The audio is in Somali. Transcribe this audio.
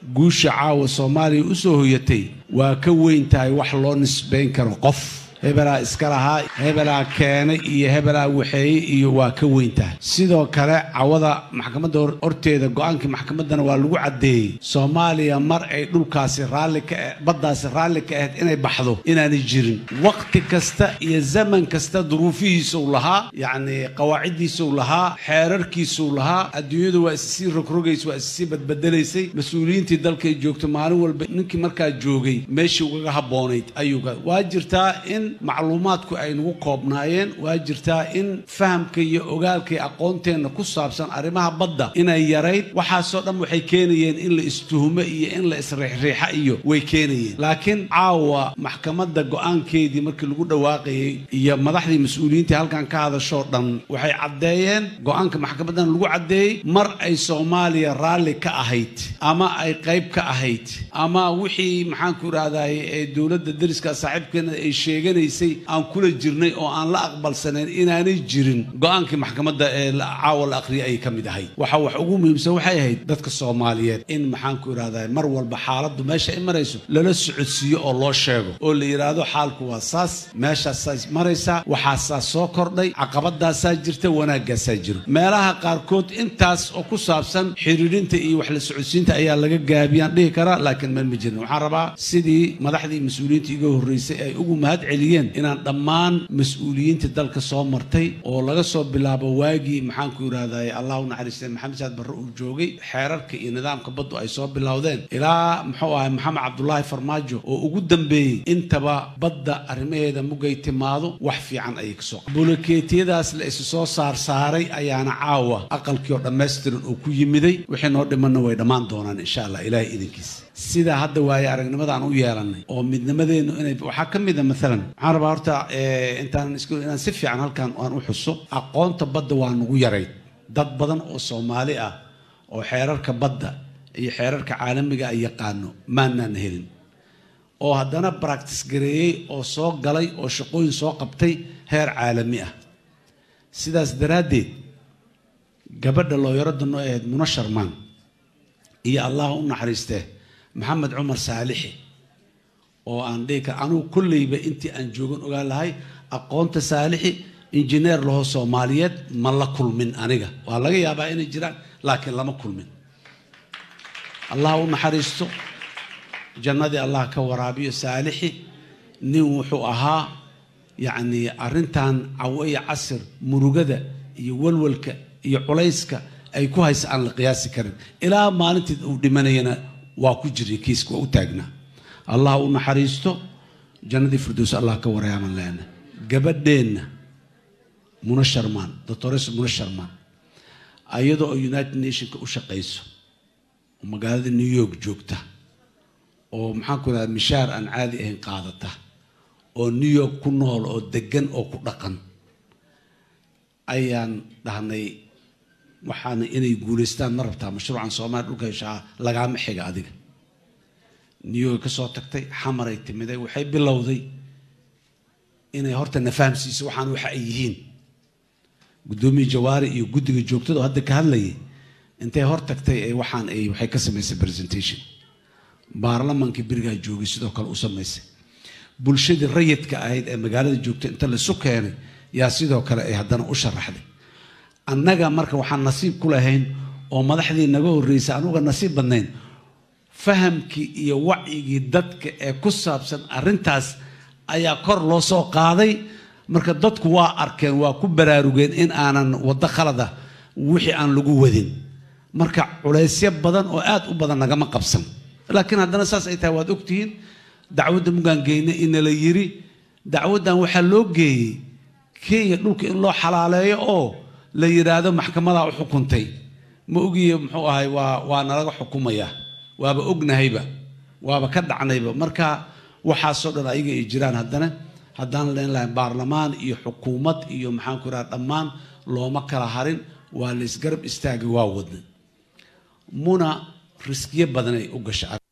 guusha caawa soomaaliya u soo hoyatay waa ka weyn tahay wax loo nisbayn karo qof hebelaa iska lahaa hebelaa keenay iyo hebelaa waxeeye iyo waa ka weyn tahay sidoo kale cawada maxkamadda horteeda go-aankii maxkamaddana waa lagu caddeeyey soomaaliya mar ay dhulkaasi raalli ka baddaasi raalli ka ahayd inay baxdo inaanay jirin waqti kasta iyo zaman kasta duruufihiisuu lahaa yacni qawaaciddiisuu lahaa xeerarkiisuu lahaa adduunyadu waa issii rogrogays waa issii badbedelaysay mas-uuliyiintii dalkay joogto maalin walba ninkii markaa joogay meeshii ugaga habboonayd ayuu waa jirtaa in macluumaadku ay nagu koobnaayeen waa jirtaa in fahamka iyo ogaalka iyo aqoonteenna ku saabsan arrimaha badda inay yarayd waxaasoo dhan waxay keenayeen in la istuhumo iyo in la isriixriixa iyo way keenayeen laakiin caawa maxkamadda go-aankeedii markii lagu dhawaaqayey iyo madaxdii mas-uuliyiintii halkan ka hadashoo dhan waxay caddeeyeen go-aanka maxkamaddan lagu caddeeyey mar ay soomaaliya raalli ka ahayd ama ay qayb ka ahayd ama wixii maxaanku idhahdaye ee dowladda dariska saaxiibkeena ay sheegeen aan kula jirnay oo aan la aqbalsanayn inaanay jirin go-aankii maxkamadda ee caawa la aqriyay ayay ka mid ahayd waxa wax ugu muhiimsan waxay ahayd dadka soomaaliyeed in maxaanku idhahdaa mar walba xaaladdu meesha ay marayso lala socodsiiyo oo loo sheego oo la yidhaahdo xaalku waa saas meeshaasaas maraysaa waxaasaa soo kordhay caqabadaasaa jirta wanaaggaasaa jiro meelaha qaarkood intaas oo ku saabsan xiriirinta iyo wax la socodsiinta ayaa laga gaabiyaan dhihi karaa laakiin meel ma jirin waxaan rabaa sidii madaxdii mas-uuliyiinta iga horreysay ay ugu mahad celiyeen inaan dhammaan mas-uuliyiinta dalka soo martay oo laga soo bilaabo waagii maxaanku idhahday allah u naxariistay maxamed saad barre uu joogay xeerarka iyo nidaamka baddu ay soo bilowdeen ilaa muxuu ahay maxamed cabdulaahi farmaajo oo ugu dambeeyey intaba badda arrimaheeda mugay timaado wax fiican ayay kasoo bulokeetiyadaas la isu soo saarsaaray ayaana caawa aqalkii oo dhammaystiran oo ku yimiday wixii noo dhimanna way dhammaan doonaan insha allah ilaahay idinkiisa sidaa hadda waaye aragnimada aan u yeelanay oo midnimadeennu inay waxaa ka mid a maalan waxaan rabaa horta intaan is inaan si fiican halkan aan u xuso aqoonta badda waa nagu yarayd dad badan oo soomaali ah oo xeerarka badda iyo xeerarka caalamiga ay yaqaano maanaan helin oo haddana baractis gareeyey oo soo galay oo shaqooyin soo qabtay heer caalami ah sidaas daraaddeed gabadha looyaradda noo ahayd muna sharmaan iyo allah u naxariistee maxamed cumar saalixi oo aan dhihi kara anugu kolleyba intii aan joogan ogaan lahay aqoonta saalixi injineer laho soomaaliyeed ma la kulmin aniga waa laga yaabaa inay jiraan laakiin lama kulmin allah u naxariisto jannadii allah ka waraabiyo saalixi nin wuxuu ahaa yacnii arrintan cawo iyo casir murugada iyo walwalka iyo culayska ay ku haysa aan la qiyaasi karin ilaa maalintii uu dhimanayana waa ku jiray kiiska waa u taagnaa allah u naxariisto jannadii firdows allah ka warayaaman leena gabadheenna muna sharmaan doctores muna sharmaan ayadoo oo united nationka u shaqayso oo magaalada new york joogta oo maxaan ku idhahda mishaar aan caadi ahayn qaadata oo new york ku nool oo degan oo ku dhaqan ayaan dhahnay waxaana inay guulaystaan ma rabtaa mashruucan soomaaliya dhulka heshaa lagaama xiga adiga new york ka soo tagtay xamaray timiday waxay bilowday inay horta na fahamsiiso waxaan waxa ay yihiin guddoomiye jawaari iyo guddiga joogtada oo hadda ka hadlayay intay hor tagtay ee waxaan ay waxay ka samaysay presentation baarlamankii berigaa joogay sidoo kale u samaysay bulshadii rayidka ahayd ee magaalada joogtay inta laisu keenay yaa sidoo kale ay haddana u sharaxday annaga marka waxaan nasiib ku lahayn oo madaxdii naga horreysay anuga nasiib badnayn fahamkii iyo wacyigii dadka ee ku saabsan arrintaas ayaa kor loo soo qaaday marka dadku waa arkeen waa ku baraarugeen in aanan waddo khalada wixii aan lagu wadin marka culaysyo badan oo aad u badan nagama qabsan laakiin haddana saas ay tahay waad ogtihiin dacwadda mugaan geyna ina la yiri dacwaddan waxaa loo geeyey kenya dhulka in loo xalaaleeyo oo la yidhaahdo maxkamadaa u xukuntay ma ogiye muxuu ahay waa waa nalaga xukumayaa waaba ognahayba waaba ka dhacnayba marka waxaasoo dhan ayaga ay jiraan haddana haddaan leen lahay baarlamaan iyo xukuumad iyo maxaan ku idhaha dhammaan looma kala harin waa la isgarab istaagay waa wadnay muna riskiyo badanay u gasha